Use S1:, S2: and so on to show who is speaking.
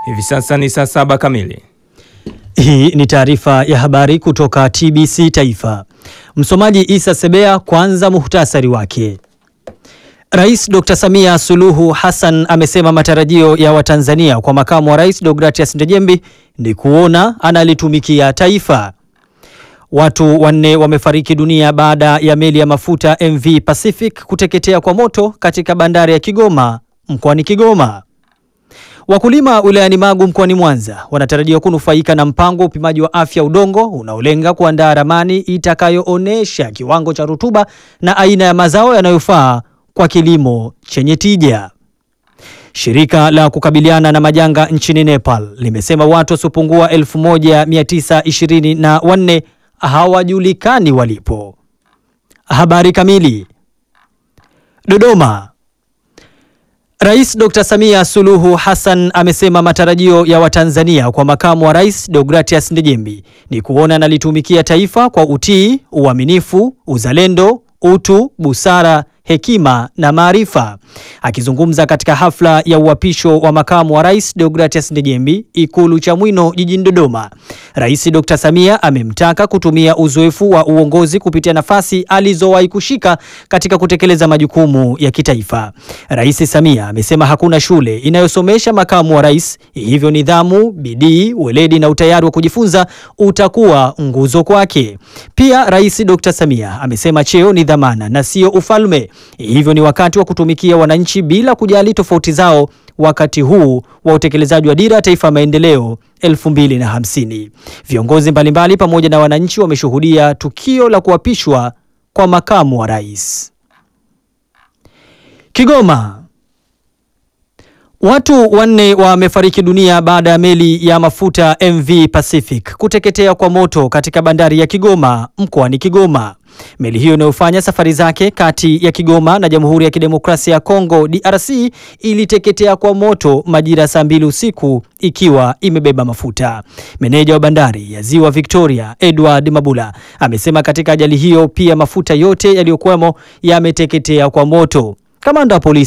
S1: Hivi sasa ni saa saba kamili.
S2: Hii ni taarifa ya habari kutoka TBC Taifa. Msomaji Isa Sebea. Kwanza muhtasari wake. Rais Dr. Samia Suluhu Hassan amesema matarajio ya Watanzania kwa makamu wa rais Deogratias Ndejembi ni kuona analitumikia taifa. Watu wanne wamefariki dunia baada ya meli ya mafuta MV Pacific kuteketea kwa moto katika bandari ya Kigoma mkoani Kigoma. Wakulima wilayani Magu mkoani Mwanza wanatarajiwa kunufaika na mpango wa upimaji wa afya udongo unaolenga kuandaa ramani itakayoonyesha kiwango cha rutuba na aina ya mazao yanayofaa kwa kilimo chenye tija. Shirika la kukabiliana na majanga nchini Nepal limesema watu wasiopungua 1924 hawajulikani walipo. Habari kamili. Dodoma. Rais Dr. Samia Suluhu Hassan amesema matarajio ya Watanzania kwa makamu wa rais Deogratias Ndejembi ni kuona analitumikia taifa kwa utii, uaminifu, uzalendo, utu, busara, hekima na maarifa. Akizungumza katika hafla ya uapisho wa makamu wa rais Deogratias Ndejembi Ikulu Chamwino jijini Dodoma, Rais Dr. Samia amemtaka kutumia uzoefu wa uongozi kupitia nafasi alizowahi kushika katika kutekeleza majukumu ya kitaifa. Rais Samia amesema hakuna shule inayosomesha makamu wa rais, hivyo nidhamu, bidii, weledi na utayari wa kujifunza utakuwa nguzo kwake. Pia Rais Dr. Samia amesema cheo ni dhamana na sio ufalme, hivyo ni wakati wa kutumikia wananchi bila kujali tofauti zao wakati huu wa utekelezaji wa dira ya taifa ya maendeleo 2050. Viongozi mbalimbali pamoja na wananchi wameshuhudia tukio la kuapishwa kwa makamu wa rais. Kigoma. Watu wanne wamefariki dunia baada ya meli ya mafuta MV Pacific kuteketea kwa moto katika bandari ya Kigoma mkoani Kigoma. Meli hiyo inayofanya safari zake kati ya Kigoma na Jamhuri ya Kidemokrasia ya Kongo DRC iliteketea kwa moto majira saa mbili usiku ikiwa imebeba mafuta. Meneja wa bandari ya Ziwa Victoria Edward Mabula amesema katika ajali hiyo pia mafuta yote yaliyokuwemo yameteketea kwa moto. Kamanda wa polisi